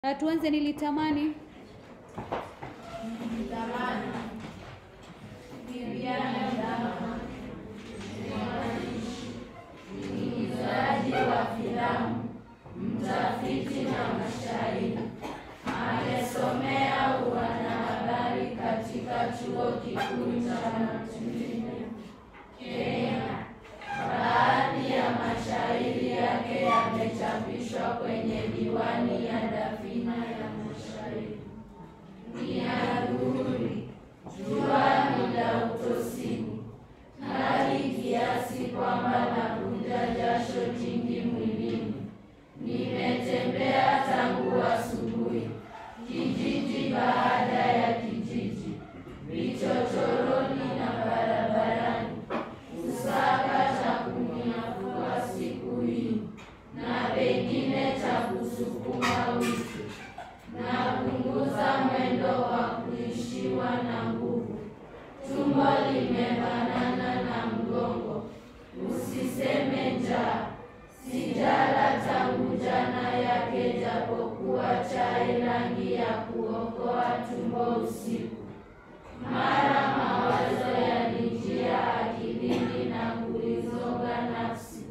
Na tuanze nilitamani. mwigizaji wa filamu, mtafiti na mshairi. Amesomea uanahabari katika chuo kikuu cha Makerere, Kenya. Baadhi ya mashairi yake yamechapishwa kwenye diwani ya Dafina ya Mashairi. Ni adhuhuri, jua ni la utosini, hali kiasi kwamba nakunja jasho jingi mwilini. Nimetembea tangu asubuhi, kijiji baada ya kijiji, vichochoroni na barabarani, kusaka cha kuniafua siku hii na pengine cha kusukuma wiki. Napunguza mwendo wa kuishiwa na nguvu, tumbo limebanana na mgongo. Usiseme njaa, sijala tangu jana yake, japokuwa chai rangi ya kuokoa tumbo usiku. Mara mawazo yalijia akilini na kuizonga nafsi,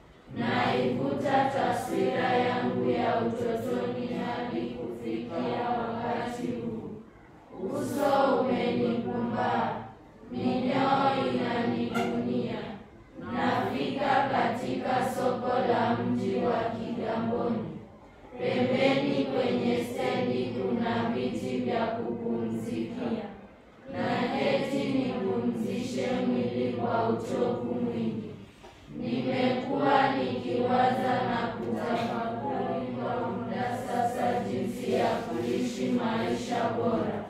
naivuta taswira yangu ya utotoni hadi kufikia wakati huu. Uso umenikumba, minyoo inanigunia. Nafika katika soko la mji wa Kigamboni. Pembeni kwenye stendi kuna viti vya kupumzikia, na keti nipumzishe mwili kwa uchovu mwingi. Nimekuwa nikiwaza na kutafakari kwa muda sasa jinsi ya kuishi maisha bora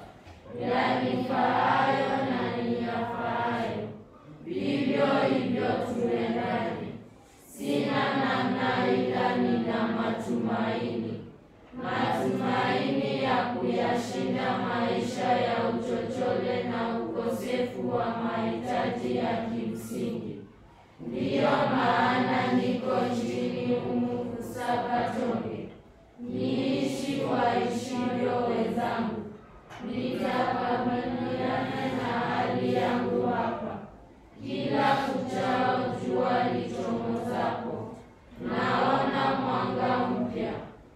yanifaayo na niyafaayo, vivyo hivyo tuendane. Sina namna ila nina matumaini, matumaini ya kuyashinda maisha ya uchochole na ukosefu wa mahitaji ya kimsingi. Ndiyo maana niko nchini humu kusaka tonge, niishi waishivyo wenzangu. Nitakabiliana na hali yangu hapa, kila kuchao jua lichomozapo, naona mwanga mpya,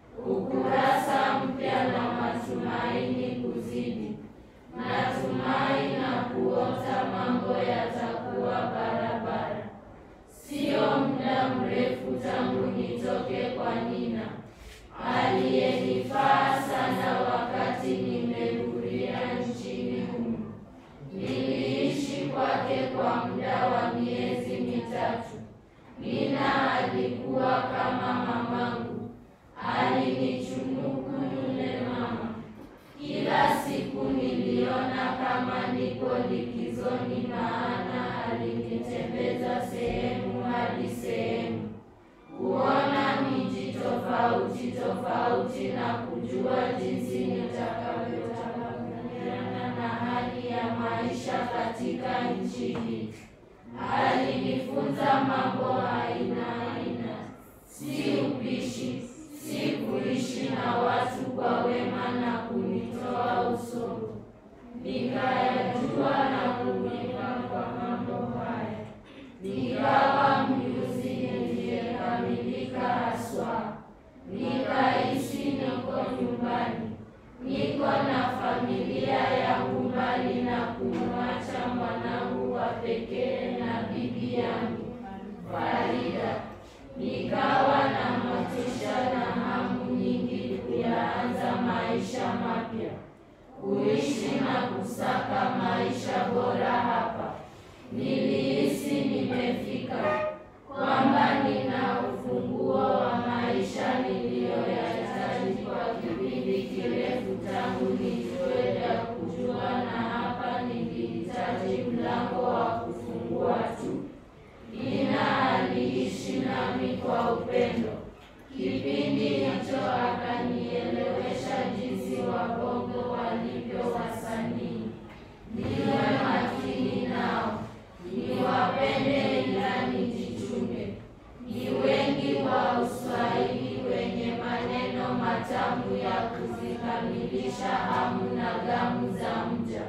ukurasa mpya na matumaini kuzidi. Natumai na kuota mambo yatakuwa barabara. Sio muda mrefu tangu nitoke kwa Nina aliyenifaa sana wakati nimeguria nchini humu. Niliishi kwake kwa muda wa miezi mitatu. Nina alikuwa kama mamangu, alinichunuku yule mama. Kila siku niliona kama niko likizoni, maana alinitembeza sehemu hadi sehemu kuona miji tofauti tofauti na kujua jinsi nitakavyotakabiliana na hali ya maisha katika nchi hii. Alinifunza mambo aina aina, si upishi, si kuishi na watu kwa wema na kunitoa usongo. Nikayajua na kuiga kwa mambo haya, nikawa mjuzi niliyekamilika haswa. Nikaishi niko nyumbani, niko na familia yangu mbali na kumwacha mwanangu wa pekee na bibi yangu Farida. Nikawa na motisha na hamu nyingi kuyaanza maisha mapya, kuishi na kusaka maisha bora hapa. Nilihisi nimefika, kwamba nina ufunguo wa maisha niliyoyahitaji kwa kipindi kirefu tangu nijue vya kujua, na hapa nilihitaji mlango wa kufungua tu. Nina aliishi nami kwa upendo. Kipindi hicho akanielewesha jinsi wabongo walivyo wasanii. Niwe makini nao, niwapende ila niji kuzikamilisha hamu na gamu za mja,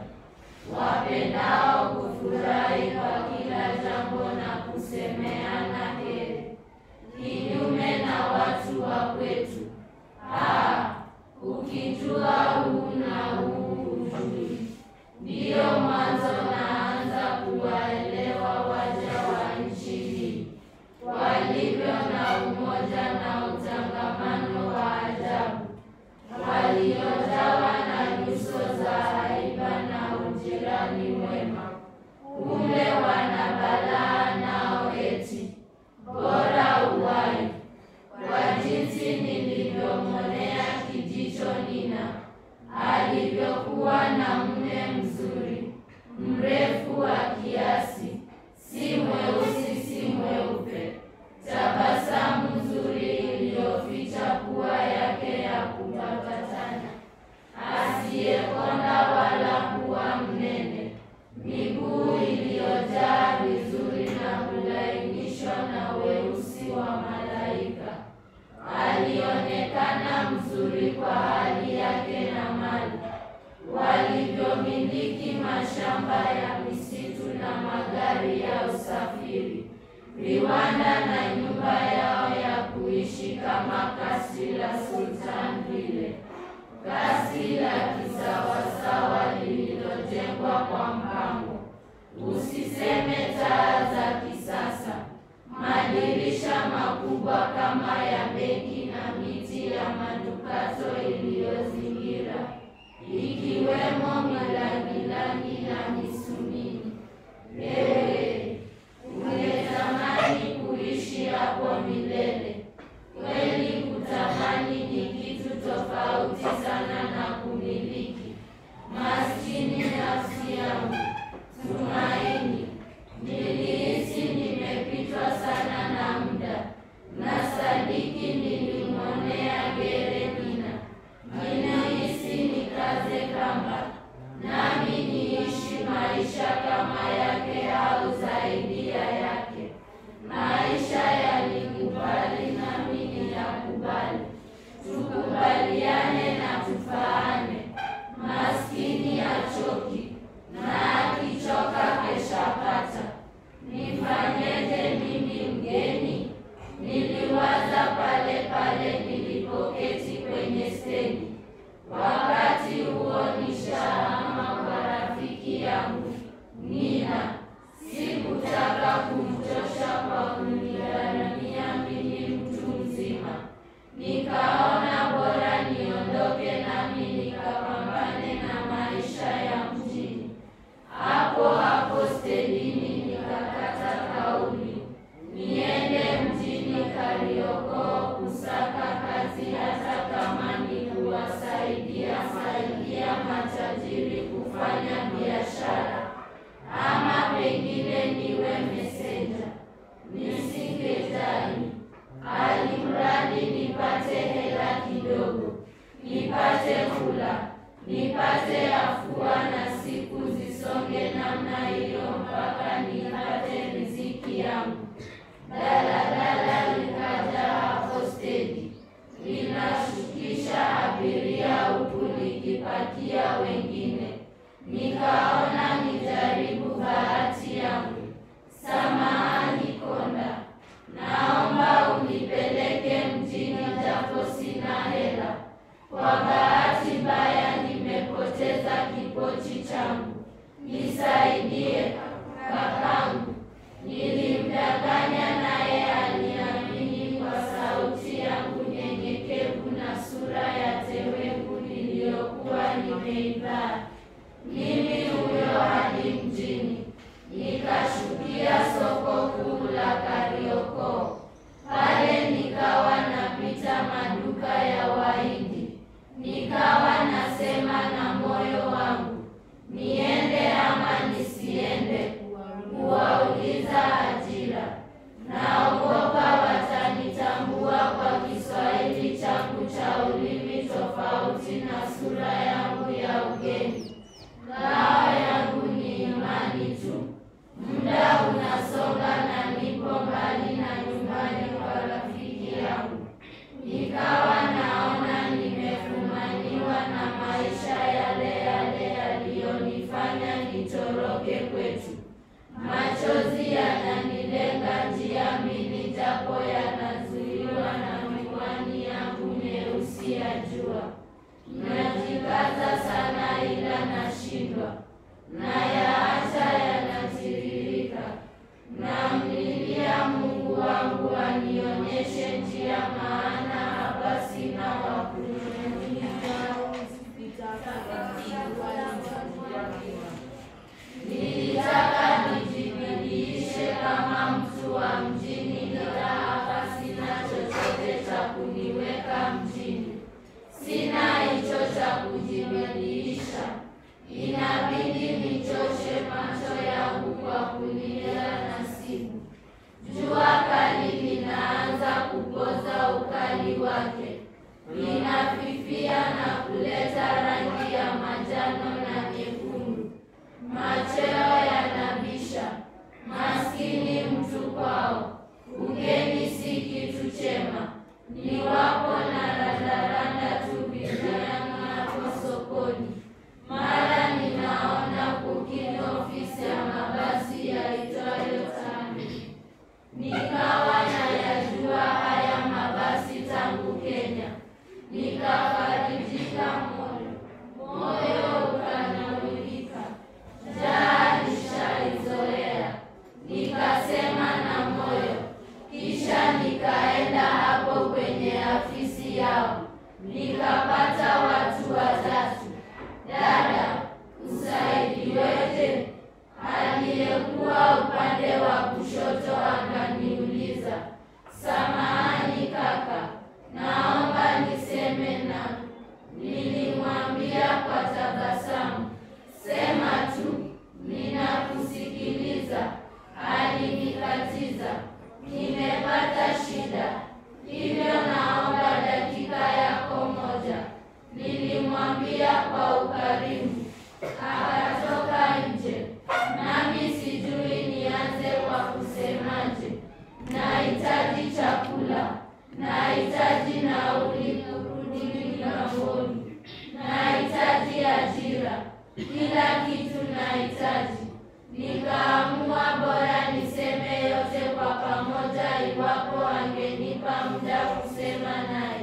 wapendao kufurahi kwa kila jambo na kusemeana heri, kinyume na watu wa kwetu. Ah, ukijua huu na huu hujui. Ndiyo mwanzo naanza kuwaelewa waja wa nchi hii walivyo na umoja na utangamano wa ajabu, waliojawa na nyuso za haiba na ujirani mwema. Kumbe wana balaa nao eti bora uwai. Kwa jinsi nilivyomwonea kijicho Nina alivyokuwa na mume mzuri mrefu wa kiasi, si mweusi si mweupe, tabasamu nzuri iliyoficha pua yake ya kupakatana, asiyekonda wala kuwa mnene, miguu iliyojaa vizuri na kulainishwa na weusi wa malaika. Alionekana mzuri kwa hali yake na mali walivyomiliki mashamba ya misitu na magari ya usafiri, viwanda na nyumba yao ya kuishi kama kasri la Sultan vile, kasri la kisawasawa lililojengwa kwa mpango, usiseme taa za kisasa, madirisha makubwa kama ya benki na miti ya manukato iliyozingira ikiwemo milangilangi na misumini. Ewe, ungetamani kuishi hapo milele. Kweli kutamani ni kitu tofauti sana na kumiliki. Maskini nafsi yangu, Tumaini, nilihisi nimepitwa sana na muda, na sadiki nilimwonea gere Nina ninahisi nikaze kamba nami niishi maisha kama yake au zaidi ya yake. Maisha yalikubali nami niyakubali, tukubaliane na tufaane. Maskini achoki na akichoka keshapata. Nifanyeje mimi mgeni? Niliwaza pale pale nilipoketi kwenye stendi. Wakati huo nishahama kwa rafiki yangu Nina. Sikutaka kumchosha kwa kunigharamia mimi mtu mzima, nikaona bora niondoke nami nikapambane na maisha ya mjini. Hapo hapo stendini nikakata kauli niende mjini Kariokoo kusaka kazi, hata kama ni kuwasaidia saidia matajiri kufanya biashara, ama pengine niwe mesenja, nisikejani, alimradi nipate hela kidogo, nipate kula, nipate afua na siku zisonge namna hiyo mpaka nipate riziki yangu. Daladala likaja hapo stendi, linashukisha abiria huku likipakia wengine. Nikaona nijaribu bahati yangu. Samahani konda, naomba unipeleke mjini japo sina hela. Kwa bahati mbaya nimepoteza kipochi changu, nisaidie kakangu. Nilimdanganya naye aliamini kwa sauti yangu nyenyekevu na sura ya teweku niliyokuwa nimeivaa. Mimi huyo hadi mjini, nikashukia soko kuu la Kariokoo. Pale nikawa napita maduka ya Wahindi, nikawa nasema na moyo wangu, niende ama nisiende kuwauliza ajira. Naogopa watanitambua kwa Kiswahili changu cha ulimi tofauti na sura yangu ya ugeni. Ngao yangu ni imani tu. Muda unasonga na nipo mbali na nyumbani kwa rafiki yangu, nikawa naona nimefumaniwa machozi yananilenga njia mbili, japo yanazuiwa na miwani yangu nyeusi ya jua. Najikaza sana ila nashindwa, nayaacha yanatiririka. Namlilia Mungu wangu anionyeshe njia, maana hapa sina wa Nilitaka nijibidiishe kama mtu wa mjini, ila hapa sina chochote cha kuniweka mjini. Sina hicho cha kujibidiisha, inabidi nichoshe macho yangu kwa kulia nasibu. Jua kali linaanza kupoza ukali wake, linafifia na kuleta rangi ya manjano na nyekundu. Macheo yanabisha, maskini mtu kwao, ugeni si kitu chema. Ni wapo na randaranda tu bidhaani hapo sokoni. Mara ninaona kukini ofisi ya mabasi yaitwayo Tami. Nikawa nayajua haya mabasi tangu Kenya, nikafarijika moyo, moyo ukanawilika, njaa nishaizoea, nikasema na moyo. Kisha nikaenda hapo kwenye afisi yao, nikapata watu watatu. Dada, usaidiweje? Aliyekuwa upande wa kushoto akaniuliza, samahani kaka, naomba niseme na. Nilimwambia kwa tabasamu, sema tu, ninakusikiliza. Alinikatiza, nimepata shida, hivyo naomba dakika yako moja. Nilimwambia kwa ukarimu, akatoka nje, nami sijui nianze kwa kusemaje. Nahitaji chakula, nahitaji nauli kurudi Kigamboni, nahitaji ajira, kila kitu nahitaji. Nikaamua bora niseme yote kwa pamoja, iwapo angenipa muda kusema naye.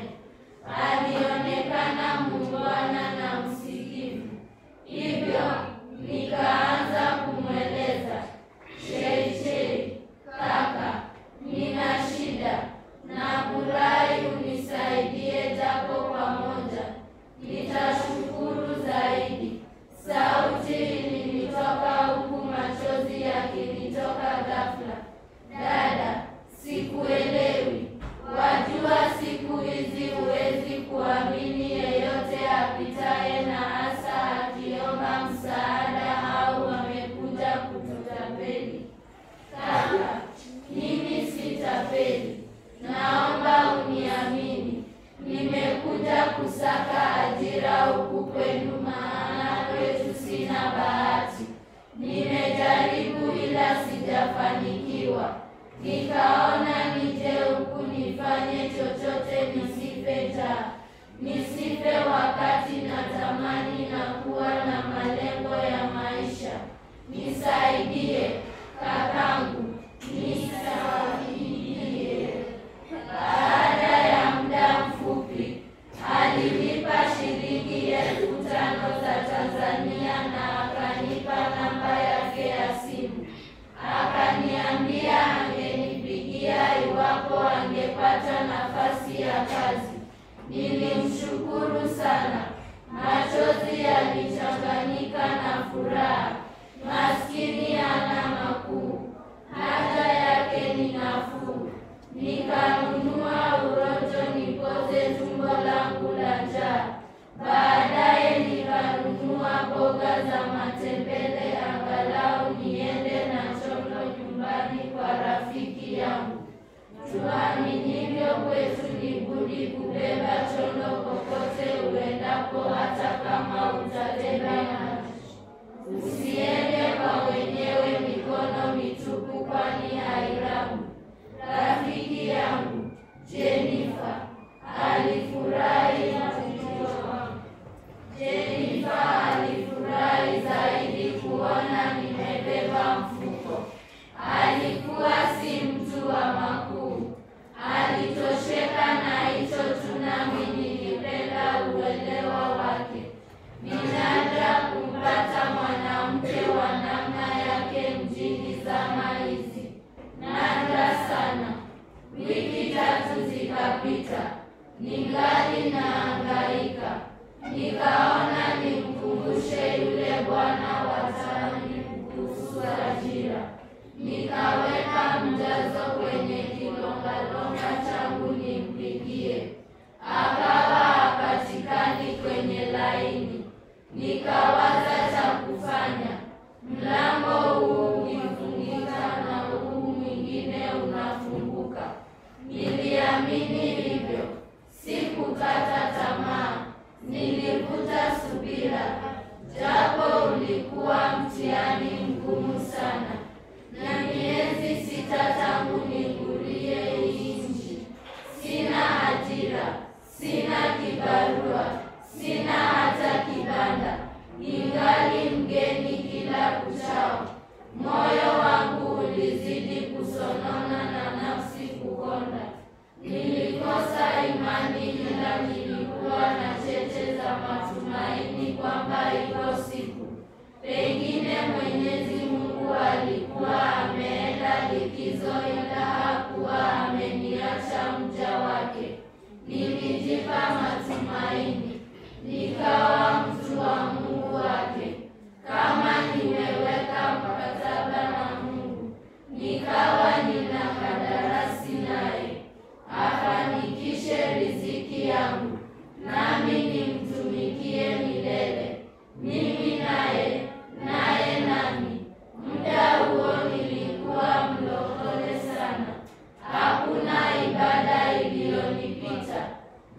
Alionekana muungwana na msikivu, hivyo nikaanza kumweleza, Sheishei kaka, nina shida na furahi unisaidie japo pamoja, nitashukuru zaidi. Sauti ilinitoka huku machozi yakinitoka ghafla. Dada, sikuelewi. Wajua siku hizi huwezi kuamini yeyote apitaye na hasa akiomba msaada au amekuja kututapeli. Kaka, mimi sitapeli, naomba uniamini. Nimekuja kusaka ajira huku kwenu, maana kwetu sina bahati. Nimejaribu ila sijafanikiwa, nikaona nije huku nifanye chochote, nisife njaa, nisife wakati natamani na kuwa na malengo ya maisha. Nisaidie kakangu, nisaidie. Baada ya muda mfupi alinipa shilingi elfu tano za Tanzania na akanipa namba yake ya simu, akaniambia angenipigia iwapo angepata nafasi ya kazi. Nilimshukuru sana, machozi yalichanganyika na furaha. Maskini hana makuu, haja yake ni nafuu. Nikanunua urojo nipoze tumbo langu la njaa. Baadaye nikanunua mboga za matembele, angalau niende na chondo nyumbani kwa rafiki yangu. Tuaminivyo kwetu ni budi kubeba chondo popote uendapo, hata kama utabeba maji. Usiende kwa wenyewe mikono mitupu, kwani hairabu. Rafiki yangu Jenifa alifurahi na ujio wangu. Jenifa alifurahi zaidi kuona nimebeba mfuko. nikaona nimkumbushe yule bwana wa tani kuhusu ajira. Nikaweka mjazo kwenye kilongalonga changu nimpigie, akawa hapatikani kwenye laini. Nikawaza cha kufanya, mlango huu ukifungika na huu mwingine unafunguka. Niliamini hivyo, sikukata tamaa, nilivuta subira, japo ulikuwa mtihani mgumu sana, na miezi sita tangu nikulie hii nchi. Sina ajira, sina kibarua, sina hata kibanda, ningali mgeni kila kuchao. Moyo wangu ulizidi kusonona na nafsi kukonda. Nilikosa imani, ila nilikuwa na cheche za matumaini kwamba iko siku pengine Mwenyezi Mungu alikuwa ameenda likizo, ila hakuwa ameniacha mja wake. Nilijipa matumaini, nikawa mtu wa Mungu wake. Kama nimeweka mkataba na Mungu, nikawa nina kandarasi naye, afanikishe riziki yangu, nami nimtumikie milele, mimi naye, naye nami. Muda huo nilikuwa mlokole sana, hakuna ibada iliyonipita.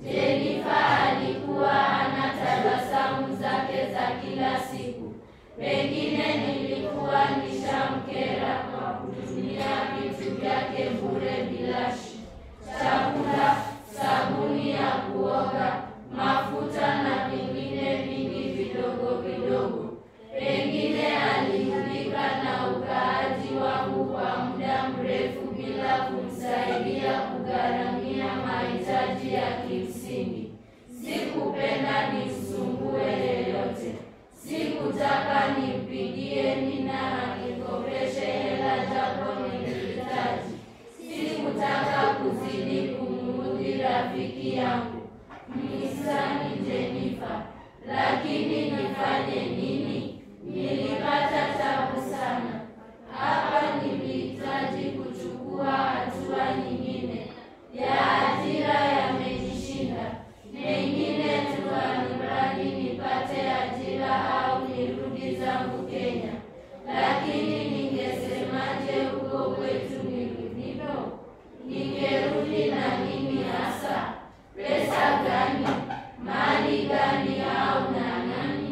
Jenifa alikuwa hana tabasamu zake za kila siku. Pengine nilikuwa nishamkera kwa kutumia vitu vyake bure bilashi: chakula, sabuni ya kuoga, mafuta na vingine vingi vidogo vidogo. Pengine aliudhika na ukaaji wangu kwa muda mrefu bila kumsaidia kugharamia mahitaji ya kimsingi. Sikupenda nimsumbue yeyote. Sikutaka nimpigie Nina anikopeshe hela japo nilihitaji. Sikutaka kuzidi kumuudhi rafiki yangu mhisani Jenifa, lakini nifanye nini? Nilipata tabu sana hapa. Nilihitaji kuchukua hatua nyingine ya ajira, yamenishinda. Mengine tu alimradi nipate ajira au nirudi zangu Kenya. Lakini ningesemaje huko kwetu nilivyo? Ningerudi na nini hasa? Pesa gani? Mali gani? au na nani?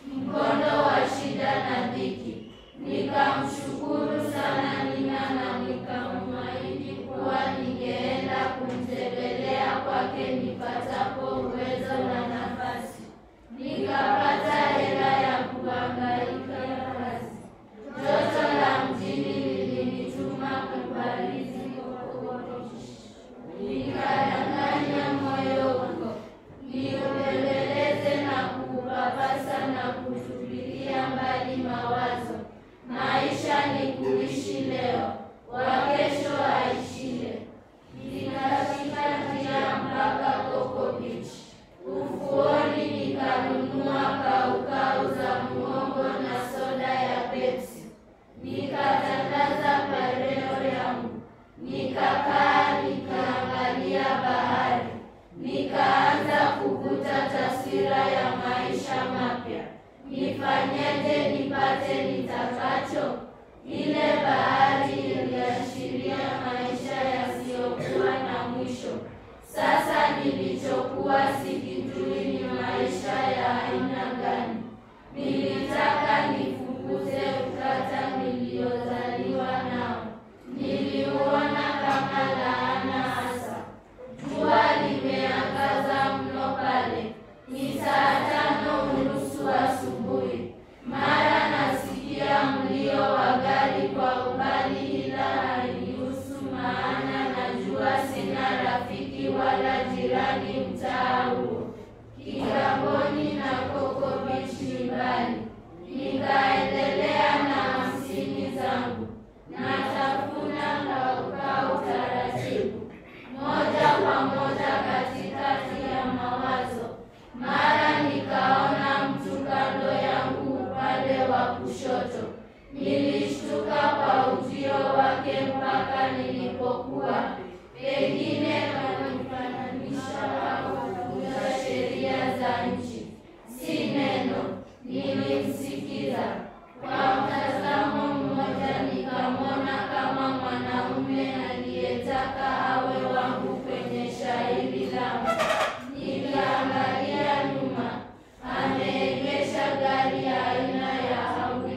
mkondo wa shida na dhiki. Nikamshukuru sana Nina na nikamwahidi kuwa ningeenda kumtembelea kwake nipatapo uwezo na nafasi. Nikapata hela ya kuhangaika kazi. Joto la mjini lilinituma kubarizi nikadanganya moyo huko niupeleleze na kuupapasa na kutupilia mbali mawazo. Maisha ni kuishi leo, wa kesho aishile. Nikashika njia mpaka Coco Beach. Ufuoni nikanunua kaukau za muhogo na soda ya Pepsi. Nikatandaza pareo yangu, nikakaa nikaangalia bahari, nikaanza kuvuta taswira ya maisha mapya. Nifanyeje nipate nitakacho? Ile bahari iliashiria maisha yasiyokuwa na mwisho. Sasa nilichokuwa sikijui ni maisha ya aina gani. Nilitaka nifukuze ukata niliozaliwa nao. Niliuona kama laana hasa. Jua limeangaza mno pale, ni saa tano unusu asubuhi. Mara nasikia mlio wa gari kwa umbali, ila hainihusu, maana najua sina rafiki wala jirani mtaa huo. Kigamboni na Coco Beach ni mbali. Nikaendelea na hamsini zangu, natafuna kaukau taratibu, moja kwa moja katikati ya mawazo. Mara nikaona mtu kando yangu upande wa kushoto. Nilishtuka kwa ujio wake mpaka nilipokuwa pengine kanifananisha au kuvunja sheria za nchi. Si neno, nilimsikiza kwa mtazamo mmoja, nikamwona kama mwanaume aliyetaka awe wangu kwenye shairi langu. Niliangalia nyuma, ameegesha gari aina ya Audi.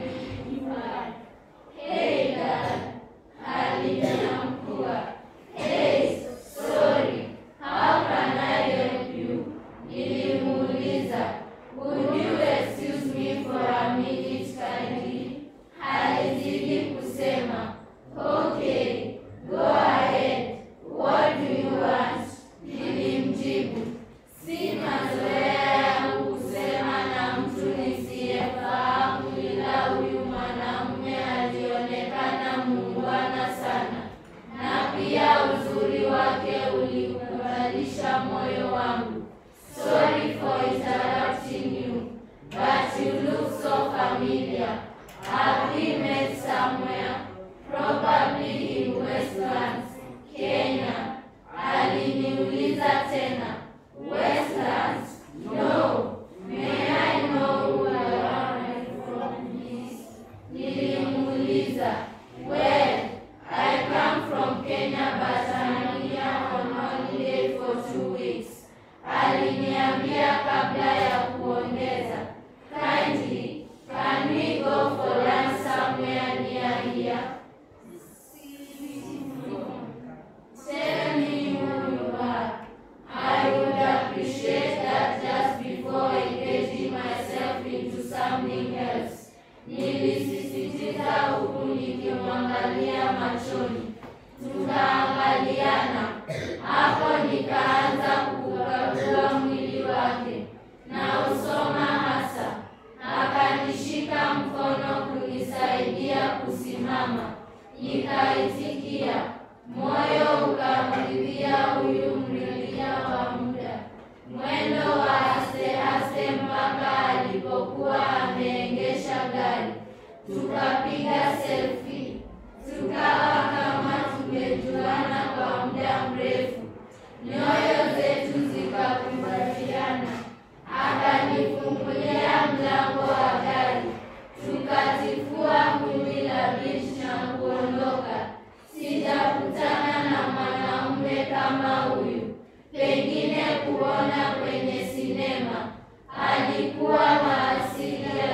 Hey dad, aliniamkua. Hey, sorry, how can I help you? Nilimuuliza, would you excuse me for a minute kindly? Alizidi kusema, okay, go ahead. What do you want? Nilimjibu, si mazoea yangu kusema na mtu nisiyefahamu, ila huyu mwanamume alionekana muungwana sana, na pia uzuri wake ulikubalisha moyo wangu. Sorry for interrupting you, but you look so familiar. Have we met somewhere? Probably in Westlands, Kenya. Aliniuliza tena. Westlands? No. May I know who you are from, please? Nilimuuliza. Well, I come from Kenya but I'm here on holiday for two weeks. Aliniambia kabla ya kuongeza. Kindly, can we go for lunch somewhere near here? Tell me who you are. I would appreciate that just before engaging myself into something else. Nilisisitiza huku nikimwangalia machoni. Tukaangaliana. Hapo nikaanza kukagua mwili wake na usoma hasa. Akanishika mkono kunisaidia kusimama. Nikaitikia. Moyo ukamridhia huyu mrilia wa muda. Mwendo wa aste aste mpaka alipokuwa ameengesha gari. Tukapiga selfie. Tukawa kama tumejuana kwa muda mrefu. Nyoyo zetu zikakumbatiana. Akanifungulia mlango wa gari. Tukatifua vumbi la beach na kuondoka. Sijakutana na mwanaume kama huyu, pengine kuona kwenye sinema. Alikuwa wa asili ya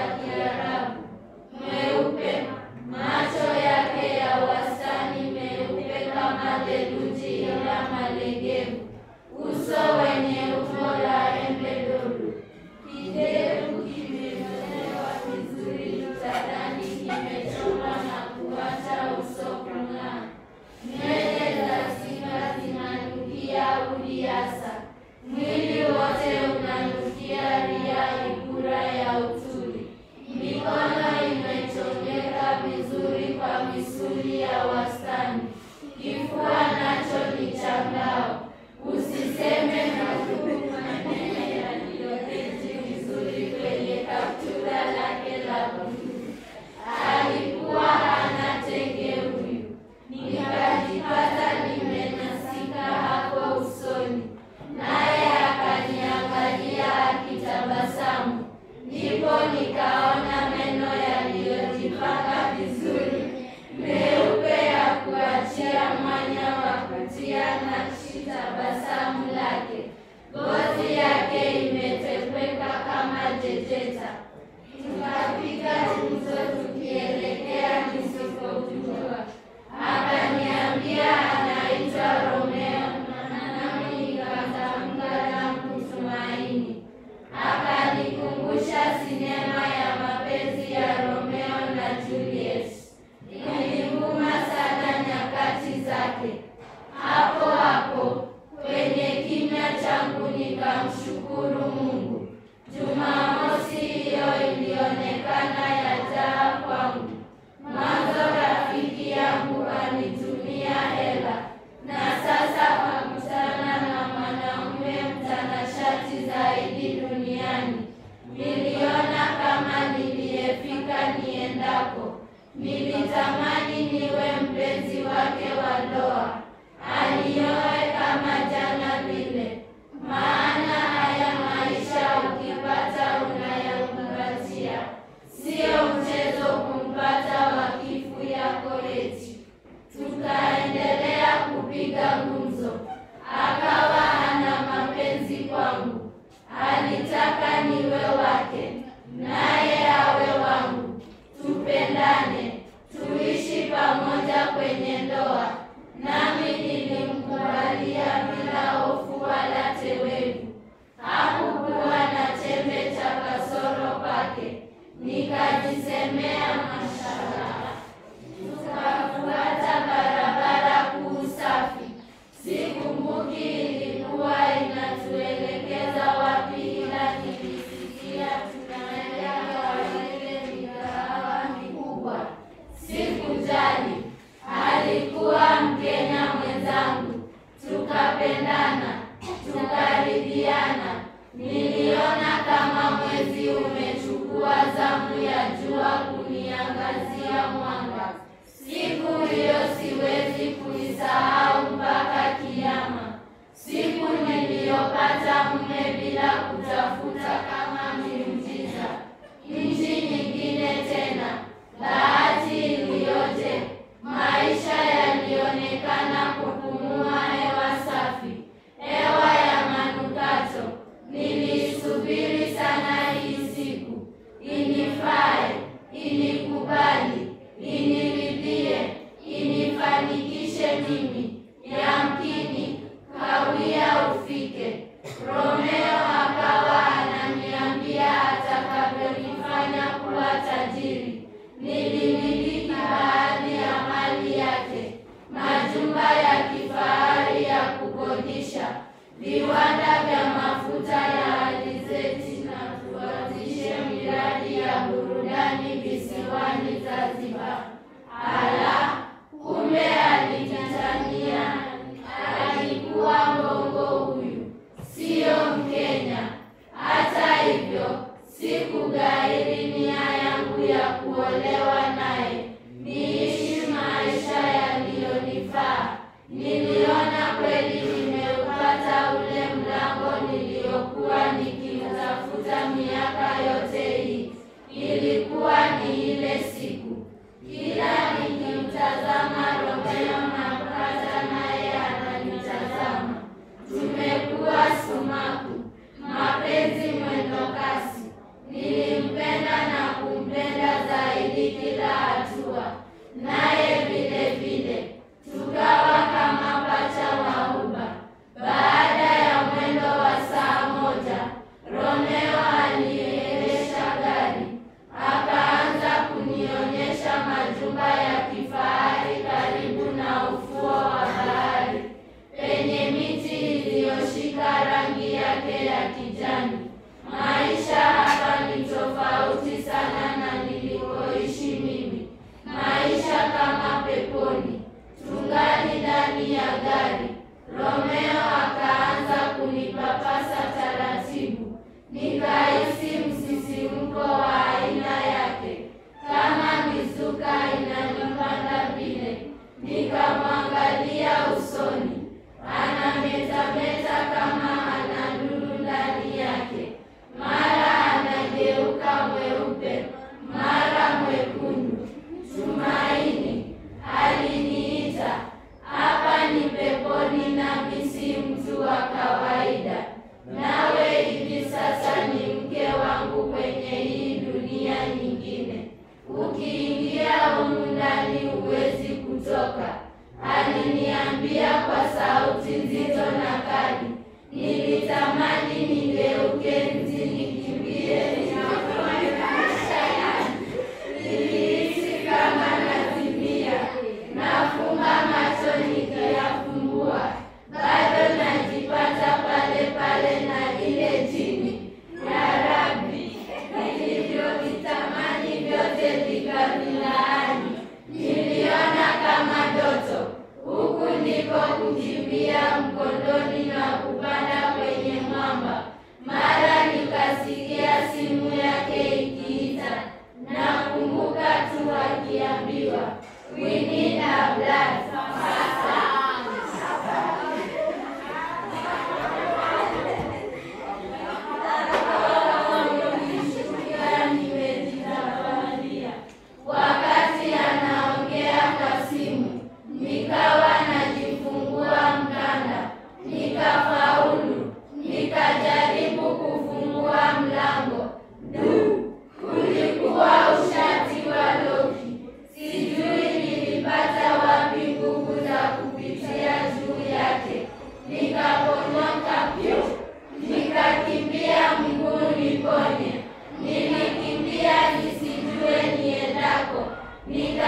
nilitamani niwe mpenzi wake wa ndoa, anioe kama jana vile. Maana haya maisha ukipata unayakumbatia, sio mchezo kumpata wakifu yako eti. Tukaendelea kupiga gumzo, akawa hana mapenzi kwangu, alitaka niwe wake naye awe wangu, tupendane, tuishi pamoja kwenye ndoa. Nami nilimkubalia bila hofu wala tewevu, hakukuwa na chembe cha kasoro kwake, nikajisemea mashallah. Tukafuata barabara kuu safi, sikumbuki ilikuwa inatuelekeza wapi, ila nilisikia tunaenda kwa ile mikahawa mikubwa. Sikujali, alikuwa Mkenya mwenzangu, tukapendana, tukaridhiana. Niliona kama mwezi umechukua zamu ya jua kuniangazia mwanga. Siku hiyo siwezi kuisahau mpaka kiama, siku niliyopata mume bila kutafuta kama miujiza. Nchi nyingine tena, bahati iliyoje! Maisha yalionekana kupumua hewa safi, hewa ya manukato. Nilisubiri sana hii siku, inifae, inikubali, iniridhie, inifanikishe mimi. Yamkini kawia ufike. Romeo akawa ananiambia atakavyonifanya kuwa tajiri. Nilimiliki baadhi ya mali yake, majumba ya kifahari ya kukodisha, viwanda vya mafuta ya alizeti na tuanzishe miradi ya burudani visiwani Zanzibar. Ala, kumbe alijitania, alikuwa mbongo huyu, siyo Mkenya. Hata hivyo, sikugairi nia yangu ya kuolewa naye, niishi maisha yaliyonifaa. Niliona kweli nimeupata ule mlango niliokuwa nikiutafuta miaka yote hii. Ilikuwa ni ile siku, kila nikimtazama Romeo napata naye ananitazama. Tumekuwa sumaku, mapenzi mwendo kasi. Nilimpenda na kumpenda zaidi kila hatua, naye vile vile tukawa kama pacha wa uba. Baada ya mwendo wa saa moja, Romeo aliendesha gari akaanza kunionyesha majumba ya kifahari karibu na ufuo wa bahari penye miti iliyoshika rangi yake ya kijani. Maisha hapa ni tofauti sana na nilikoishi mimi, maisha kama peponi. Tungali ndani ya gari, Romeo akaanza kunipapasa taratibu, nikahisi msisimko wa aina yake, kama mizuka inanipanda vile. Nikamwangalia usoni, anametameta kama ana lulu ndani yake, mara anageuka mweupe, mara mwekundu. Tumaini aliniita, hapa ni peponi, nami si mtu wa kawaida. Nawe hivi sasa ni mke wangu kwenye hii dunia nyingine. Ukiingia humu ndani huwezi kutoka, aliniambia kwa sauti nzito na kali. Nilitamani nigeuke nzi nikimbie ninapoendesha yani. Nilihisi kama nazimia, nafumba macho nikiyafumbua, bado najipata pale pale na ile jini. Ya Rabbi, nilivyovitamani vyote vikavilaani. Niliona kama ndoto, huku ndiko kukimbia mkondoni na kupanda kwenye mwamba. ni